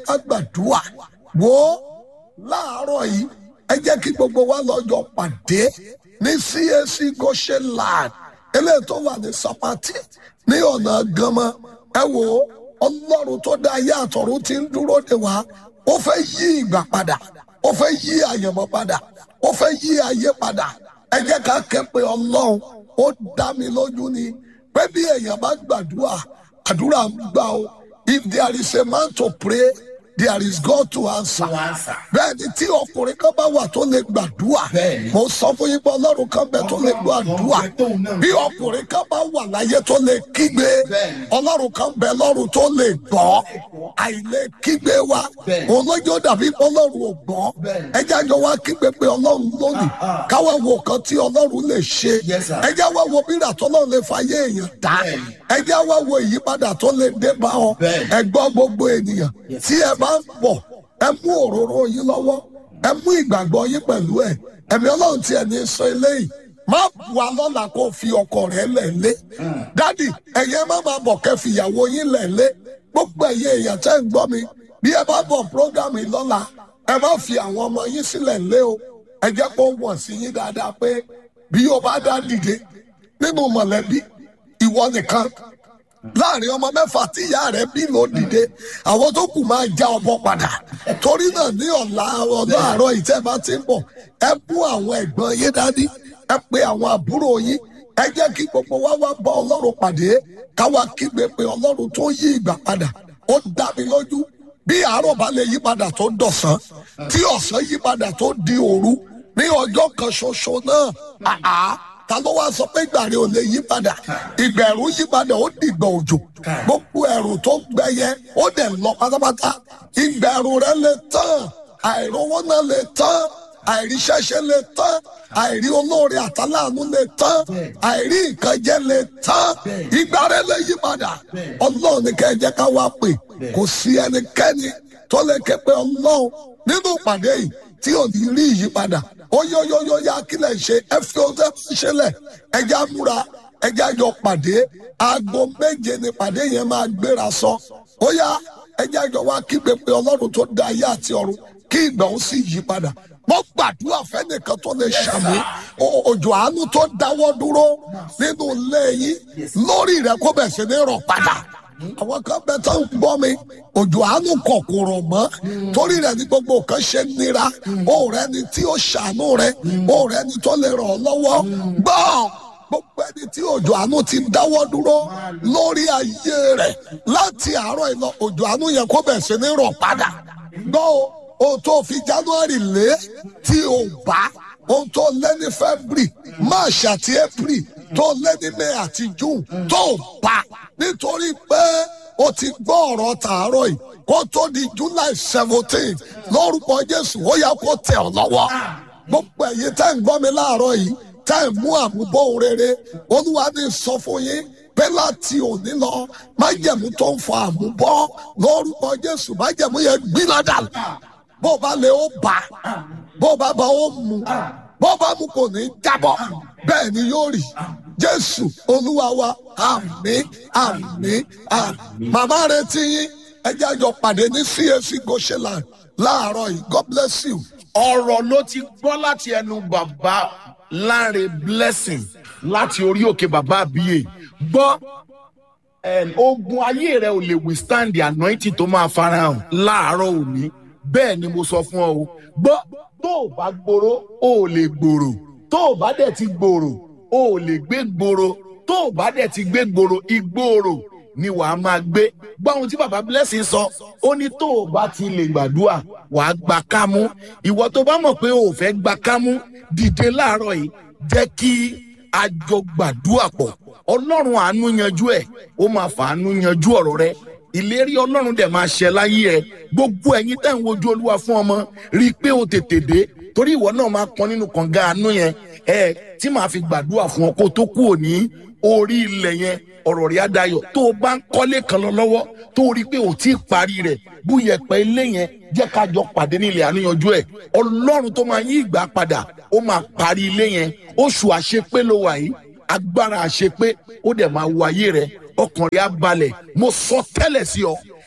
ká gbàdúrà wo láàárọ̀ yìí ẹ jẹ́ kí gbogbo wa lọ́jọ́ pàdé ní CAC Goshen land eléyìí tó wà ní Sapati ní ọ̀nà Gánmọ́ ẹ wo ọlọ́run tó dá ayé àtọ̀run ti ń dúró de wa ó fẹ́ yí ìgbà padà ó fẹ́ yí àyànmọ́ padà ó fẹ́ yí ayé padà ẹ jẹ́ ká ké pe ọlọ́run ó dá mi lójú ni pé bí èèyàn bá gbàdúrà àdúrà ń gbà o if there is a man to pray there is God to answer. bẹ́ẹ̀ ni tí ọkùnrin kan bá wà tó lè gbàdúrà mo sọ fún yín pé ọlọ́run kan bẹ tó lè gbàdúrà bí ọkùnrin kan bá wà láyé tó lè kígbe ọlọ́run kan bẹ lọ́run tó lè gbọ́ àìlè kígbe wa olójó dàbí ọlọ́run ò gbọ́ ẹjẹ́ àjọ wa kígbe pé ọlọ́run lónìí káwa wo kan tí ọlọ́run lè ṣe ẹjẹ́ wa wo bírà tọ́lọ́run lè fàyè èèyàn dá ẹjẹ́ wa wo ìyípadà tó lè dé bá ọ ẹ gbọ́ gbogbo ènìyàn tí ẹ bá ń bọ̀ ẹ mú òróró yín lọ́wọ́ ẹ mú ìgbàgbọ́ yín pẹ̀lú ẹ̀ ẹ̀mí ọlọ́run tí ẹ̀ ní sọ eléyìí má wà lọ́la kó fi ọkọ rẹ̀ lẹ̀lé dádì ẹ̀yẹ má máa bọ̀ kẹ́ fìyàwó yín lẹ̀lé gbogbo ẹ̀yẹ èèyàn tẹ́ ń gbọ́ mi bí ẹ bá bọ̀ prógámù lọ́la ẹ má fi àwọn ọmọ yín sílẹ̀ lé o ẹ jẹ́ kó wọ̀n sí yín dáadáa pé bí o bá dá dìde nínú mọ̀lẹ́bí ìwọ nìkan láàrin ọmọ mẹ́fà tí ìyá rẹ̀ bí ló dìde àwọn tó kù máa já ọbọ padà torí náà ní ọ̀la ọ̀la àárọ̀ ìtẹ́ bá ti ń bọ̀ ẹ bú àwọn ẹ̀gbọ́n yín dání ẹ pe àwọn àbúrò yín ẹ jẹ́ kí gbogbo wa wá bá ọlọ́run pàdé káwa kígbe pé ọlọ́run tó yí ìgbà padà ó dá mi lójú bí àárọ̀ bá lè yí padà tó dọ̀sán tí ọ̀sán yí padà tó di òru ní ọjọ́ kan ṣoṣo náà ta ló wá sọ pé ìgbà rẹ ò lè yí padà ìgbà ẹ̀rù yí padà ó dìgbà òjò gbogbo ẹ̀rù tó gbẹyẹ ó dẹ̀ lọ pátápátá ìgbà ẹ̀rù rẹ lè tán àìrówó náà lè tán àìríṣẹ́ṣe lè tán àìrí olóore àtàláàánú lè tán àìrí ìkànjẹ lè tán ìgbà rẹ lè yí padà ọlọ́run ní kẹ́ ẹ jẹ́ ká wá pè kò sí ẹnikẹ́ni tó lè ké pe ọlọ́run nínú ìpàdé yìí tí ò ní rí ìyípadà oyoyoyo ya kílẹ̀ ṣe ẹ fi ọjọ́ ṣẹlẹ̀ ẹja múra ẹja jọ pàdé aago méje ni pàdé yẹn máa gbéra sọ ó yá ẹja jọ wá kígbe pé ọlọ́run tó dá ayé àti ọ̀run kí ìgbà ó sì yí padà mo gbàdúrà fẹ́nìkan tó lè ṣàmì òjò àánú tó dáwọ́ dúró nínú ilé yín lórí rẹ̀ kó bẹ̀ sí ní rọ̀ padà àwọn kan bẹ tó ń gbọ́ mi òjò àánú kọ̀kọ̀rọ̀ mọ́ torí rẹ̀ ní gbogbo nǹkan ṣe nira ó rẹ ni tí ó ṣàánú rẹ ó rẹ ni tó lè ràn ọ́ lọ́wọ́ gbọ́ gbogbo ẹni tí òjò àánú ti dáwọ́ dúró lórí ayé rẹ̀ láti àárọ̀ ìlọ òjò àánú yẹn kó bẹ̀ sí ní rọ̀ padà gbọ́ o tó fi January lé tí o bá ohun tó lé ní February March àti April tó lé ní May àti June tó bá nítorí pé o ti gbọ́ ọ̀rọ̀ tàárọ̀ yìí kó tó di July seventeen lórúkọ Jésù ó yẹ kó tẹ̀ ọ́ lọ́wọ́ gbogbo ẹ̀yin tẹ́ ń gbọ́ mi láàárọ̀ yìí tẹ́ ń mú àmúbọ̀ ohun rere Olúwa ní sọ fún yín pé láti òní lọ májẹ̀mú tó ń fa àmúbọ̀ lórúkọ Jésù májẹ̀mú yẹn gbiná dànù bó bá lè ó bà bó bá bá ó mu bó bá mu kò ní jábọ́ bẹ́ẹ̀ ni yóò rí Jésù Olúwa wa àmín àmín àmín màmá rẹ ti yín ẹjẹ́ àjọ pàdé ní CAC Goshenland láàárọ̀ yìí God bless you. ọ̀rọ̀ ló ti gbọ́ láti ẹnu bàbá Láre Blessing láti orí òkè bàbá àbíyè gbọ́ ogun ayé rẹ ò lè withstand the anointing tó máa farahàn láàárọ̀ òní bẹ́ẹ̀ ni mo sọ fún ọ o gbọ́ tó o bá gbòòrò o ò lè gbòòrò tó o bá dẹ̀ ti gbòòrò o ò lè gbé gbòòrò tó o bá dẹ̀ ti gbé gbòòrò ìgbòòrò ni wàá máa gbé gbọ́ ohun tí baba blessing sọ ó ní tó o bá ti lè gbàdúrà wàá gba kámú ìwọ tó bá mọ̀ pé o ò fẹ́ gba kámú dìde láàárọ̀ yìí jẹ́ kí a jọ gbàdúrà pọ̀ ọlọ́run àánú yanjú ẹ̀ ó máa fàánú yanjú ọ̀rọ̀ rẹ ìlérí ọlọ́run dẹ̀ máa ṣẹ láyé ẹ gbogbo ẹ̀yin tẹ́ ń wojú olúwa fún ọmọ rí i pé o tètè dé torí ìwọ náà máa pọn nínú kànga àánú yẹn ẹ tí màá fi gbàdúrà fún ọ kó tó kú òní orí ilẹ̀ yẹn ọ̀rọ̀ rẹ̀ á dayọ̀ tó o bá ń kọ́lé kan lọ lọ́wọ́ tó o rí i pé o ti parí rẹ̀ bú yẹpẹ̀ ilé yẹn jẹ́ ká jọ pàdé nílẹ̀ àníyànjú ẹ̀ ọlọ́run tó máa yí ìgbà padà ó máa parí ilé yẹn oṣù àṣepé ló wà yìí agbára àṣepé ó dẹ̀ máa wọ ayé rẹ̀ ọkàn rẹ̀ á balẹ̀ mo sọ tẹ́lẹ̀ sí ọ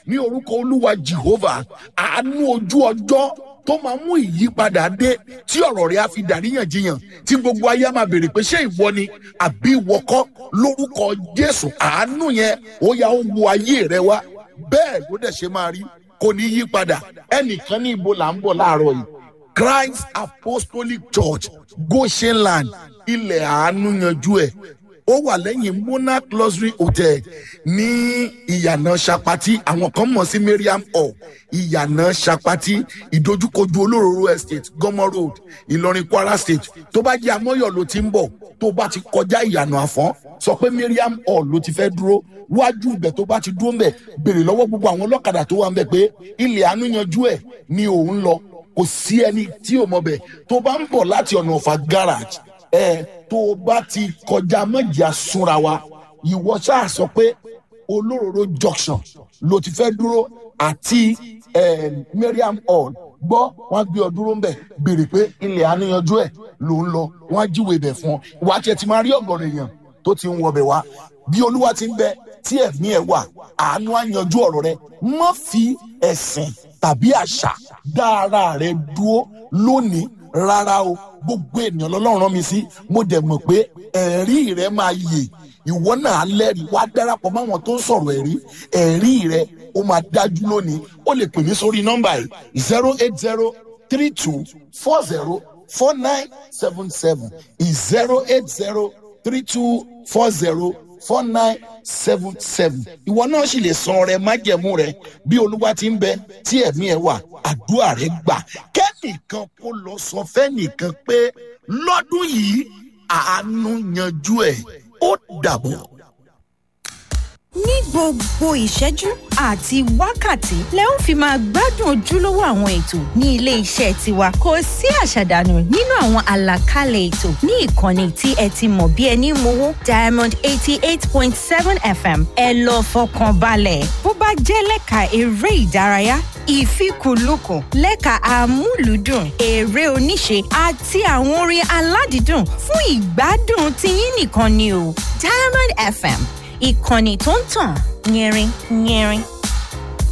ní orúkọ olúwa jehovah àánú ojú ọjọ́ tó máa mú ìyípadà dé tí ọ̀rọ̀ rẹ̀ á fi dàríyànjiyàn tí gbogbo ayé á máa béèrè pé ṣé ìwọ ni àbí ìwọ kọ́ lórúkọ jésù àánú yẹn ó yá ó wo ayé rẹ wá bẹ́ẹ̀ ló dẹ̀ ṣe máa rí kò ní yí padà ẹnìkan ní ibo là ń bọ̀ láàárọ̀ yìí christ apostolic church goshenland ilẹ̀ àánú yanjú ẹ̀ ó wà lẹ́yìn monarch luxury hotel ní ìyànà sapati àwọn kan mọ̀ sí mariam hall ìyànà sapati ìdojúkojú olóróró estate gomo road ìlọrin kwara state tó bá jẹ́ amọ́yọ̀ ló ti ń bọ̀ tó bá ti kọjá ìyànà àfọ́n sọ pé mariam hall ló ti fẹ́ dúró wájú ibẹ̀ tó bá ti dúró mbẹ̀ béèrè lọ́wọ́ gbogbo àwọn ọlọ́kadà tó wà mbẹ̀ pé ilẹ̀ àánú yanjú ẹ̀ ni òun lọ kò sí ẹni tí ò mọ̀ bẹ̀ tó bá ń bọ̀ láti ọ̀nà ọ̀fà garage ẹ tó o bá ti kọjá mọ́jà súnra wa ìwọ ṣáà sọ pé olóróró junction ló ti fẹ́ dúró àti eh, mariam hall gbọ́ wọ́n gbé ọ dúró ń bẹ̀ béèrè pé ilẹ̀ àníyànjú ẹ̀ ló ń lọ wọ́n á jíwèé bẹ̀ fún ọ ìwà tiẹ̀ ti máa rí ọ̀gọ̀rọ̀ èèyàn tó ti ń wọbẹ̀ wá bí olúwa ti ń bẹ tí ẹ̀mí ẹ̀ wà àánú á yanjú ọ̀rọ̀ rẹ má fi ẹ̀sìn tàbí àṣà dá ara rẹ dúró lónìí rárá o gbogbo ènìyàn lọ́lọ́run rán mi sí mo dẹ̀ mọ̀ pé ẹ̀rí rẹ máa yè ìwọ náà lẹ́rìí wá darapọ̀ máwọn tó ń sọ̀rọ̀ ẹ̀rí ẹ̀rí rẹ ó máa dájú lónìí ó lè pè mí sórí nọ́mbà yìí zero eight zero three two four zero four nine seven seven zero eight zero three two four zero four nine seven seven ìwọ náà sì lè san ọrẹ májẹmú rẹ bí olúwa ti ń bẹ tí ẹmí ẹ wà àdúrà rẹ gbà kẹ́nìkan kó lọ sọ fẹ́nìkan pé lọ́dún yìí àánú yanjú ẹ̀ ó dàbọ̀. ní gbogbo ìṣẹ́jú àti wákàtí lẹ ó fi máa gbádùn ojúlówó àwọn ètò ní ilé iṣẹ́ tiwa kò sí àṣàdànù nínú àwọn àlàkalẹ̀ ètò ní ìkànnì tí ẹ ti mọ̀ bí ẹni mowó diamond eighty eight point seven fm ẹ lọ fọkàn balẹ̀ bó bá jẹ́ lẹ́ka eré ìdárayá ìfikùnlukùn lẹ́ka amúlùúdùn eré oníṣe àti àwọn orin aládìídùn fún ìgbádùn tiyín nìkan ni o diamond fm ìkànnì tó ń tàn yẹrin yẹrin.